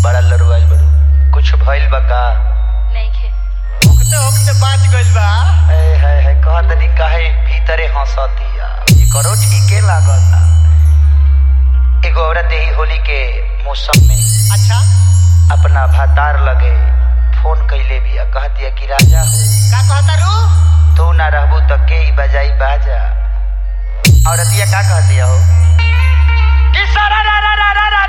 बड़ा लड़ुआल बड़ू कुछ भइल बा का नइखे होकते होकते बाच गइल बा ए है है कहत नी काहे भीतरे हंसतिया ये करो ठीके लागता एगो औरत यही होली के मौसम में अच्छा अपना भातार लगे फोन कैले बिया कहतिया कि राजा हो का कहता रू तू ना रहबू त के ही बजाई बाजा औरतिया का कहतिया हो कि सारा रा रा रा रा रा